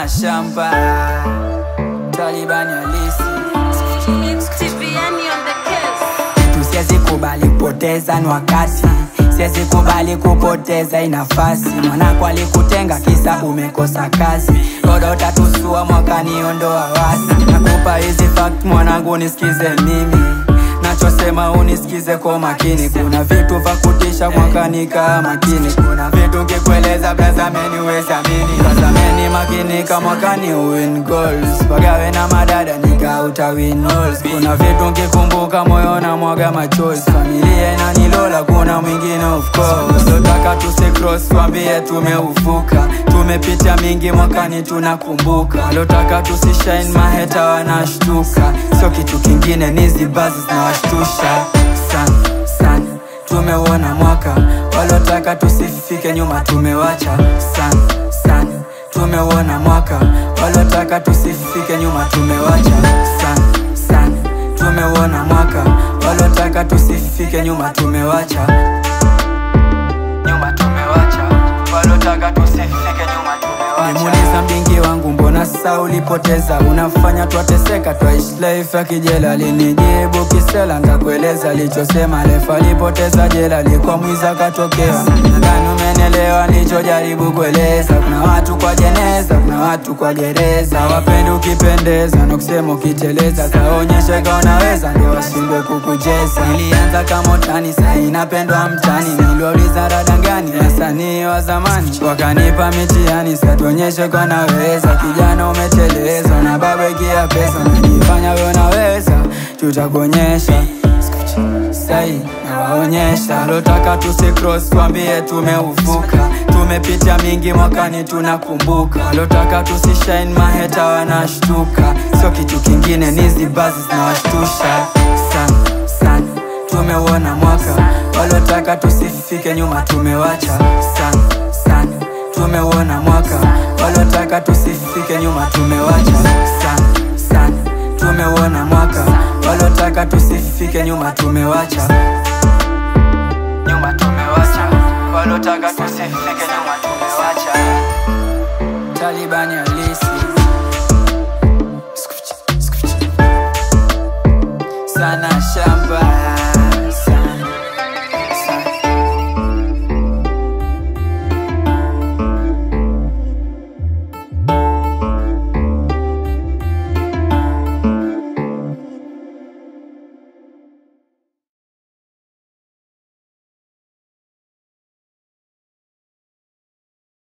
sana shamba Talibani halisi Tiviani on the case. kitu siwezi kubali kupoteza ni wakati siwezi kubali kupoteza hii nafasi mwanako alikutenga kisa umekosa kazi boda utatusua mwakani ondoa wasi nakupa hizi fact mwanangu nisikize mimi nachosema unisikize kwa makini kuna vitu vya kutisha mwakani kaa makini kuna vitu kikueleza blazameni uwezamini blazameni makini kama mwakani uwin goals pagawe na madada nika utawin halls kuna vitu nkikumbuka moyo na mwaga machozi familia inanilola kuna mwingine of course lotaka tusikros wambie tumeuvuka tumepitia mingi mwakani tunakumbuka lotaka tusishine maheta wanashtuka sio kitu kingine nizi bazi zinawashtusha sana sana tumeuona mwaka walotaka tusifike nyuma tumewacha sana sana tumeuona mwaka walotaka tusifike nyuma tumewacha sana sana tumeuona mwaka walotaka tusifike nyuma tumewacha nyuma tumewacha walotaka tusifike nyuma tumewacha nimuuliza mbingi wangu mbona sasa ulipoteza unafanya twateseka twaishi life ya kijela linijibu kisela ndakueleza alichosema lefa alipoteza jela alikuwa mwizi akatokea nadhani umenelewa nilichojaribu kueleza kuna watu kwa jeneza kuna watu kwa gereza wapendi ukipendeza na kusema ukiteleza kaonyesha ka unaweza ndio washindwe kukujeza nilianza kama utani sahi napendwa mtani niliwauliza rada gani wasanii wa zamani wakanipa mitihani satuonyeshe kwa naweza kijana umeteleza na baba ikia pesa najifanya we unaweza tutakuonyesha sai nawaonyesha lotaka tusikros twambie tumeuvuka tumepitia mingi mwakani tunakumbuka lotaka tusishine maheta wanashtuka sio kitu kingine nizi bazi zinawashtusha sana sana tumeuona mwaka walotaka tusifike nyuma tumewacha sana sana tumeuona mwaka walotaka tusifike nyuma tumewacha sana sana tumeuona mwaka walotaka tusifike nyuma tumewacha nyuma tumewacha walotaka tusifike nyuma tumewacha talibani halisi sana sha